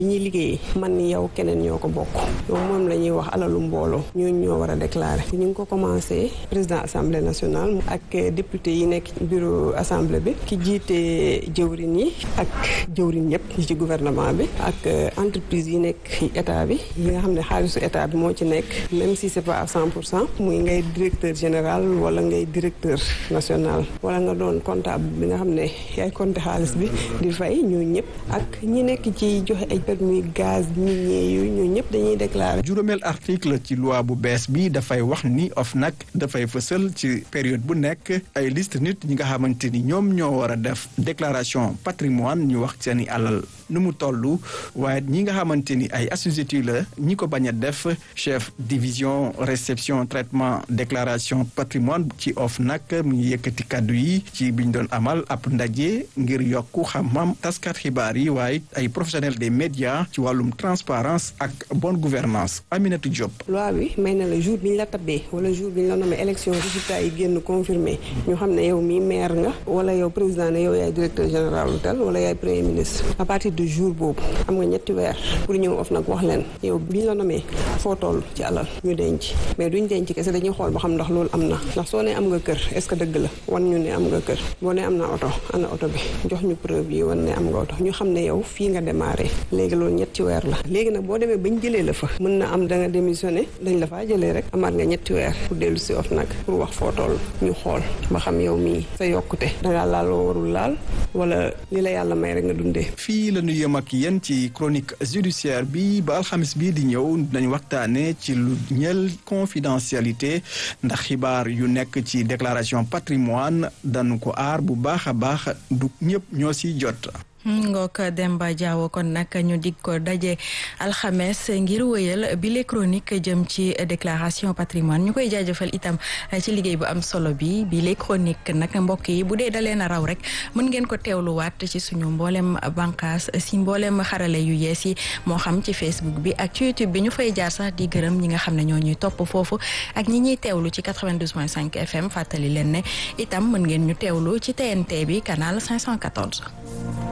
ñuy liggéey man ni yow keneen ñoo ko bokk donc moom la ñuy wax alalu mbooloo ñooñu ñoo war a déclarer ñu ngi ko commencé président assemblée nationale ak député yi nekk bureau assemblée bi ki jiite jëwrin yi ak jëwrin yëpp yi ci gouvernement bi ak entreprise yi nekk état bi yi nga xam ne xaalisu état bi moo ci nekk même si c'est pas à cent pour cent muy ngay directeur général wala ngay directeur national wala nga doon comptable bi nga xam ne yaay compter xaalis bi di fay ñoo ñëpp ak ñi nekk ci joxe ay permis gaz minier yooyu ñoo ñëpp dañuy déclarer. juróomeel article ci loi bu bees bi dafay wax ni OFNAC dafay fësal ci période bu nekk ay liste nit ñi nga xamante ni ñoom ñoo war a def déclaration patrimoine ñu wax seeni alal nu mu toll waaye ñi nga xamante ni ay assujettis la ñi ko bañ a def chef division réception traitement déclaration patrimoine ci OFNAC mu ngi yëkkati kàddu yi ci biñ doon amal ab ndaje ngir yokku xam-xam taskat xibaar yi waaye ay professionnels des médias ci wàllum transparence ak bonne gouvernance Aminata Diop. loi bi may na la jour bi ñu la tabbee wala jour bi ñu la nommé élection résultat yi génn confirmé ñu xam ne yow mii maire nga wala yow président ne yow yaay directeur général lu tel wala yaay premier ministre à partir de jour boobu am nga ñetti weer pour ñëw of nag wax leen yow bi ñu la nommé foo toll ci alal ñu denc mais duñ denc kese dañuy xool ba xam ndax loolu am na ndax soo ne am nga kër est-ce que dëgg la wan ñu ne am nga kër boo ne am na oto ana oto bi jox ñu preuve yi wan ne am nga oto ñu xam ne yow fii nga démarré léegi loolu ñetti weer la léegi nag boo demee bañ jëlee la fa mën na am da nga démissionné dañ la faa jëlee rek amaat nga ñetti weer pour dellu si of nag pour wax foo toll ñu xool ba xam yow mii sa yokkute dangaa laal loo warul laal wala li la yàlla may rek nga dundee. fii la ñu yem ak yéen ci chronique judiciaire bi ba alxamis bii di ñëw dañ waxtaane ci lu ñeel confidentialité ndax xibaar yu nekk ci déclaration patrimoine dañu ko aar bu baax a baax du ñëpp ñoo si jot. ngook Demba Diawo kon nag ñu dig ko daje alxames ngir wëyal bile chronique jëm ci déclaration patrimoine ñu koy jaajëfal itam ci liggéey bu am solo bi bile chronique nag mbokk yi bu dee dalee na raw rek mën ngeen ko teewluwaat ci suñu mboolem bànqaas si mboolem xarale yu yees yi moo xam ci Facebook bi ak ci YouTube bi ñu fay jaar sax di gërëm ñi nga xam ne ñoo ñuy topp foofu ak ñi ñuy teewlu ci 92.5 FM fàttali leen ne itam mën ngeen ñu teewlu ci TNT bi canal 514.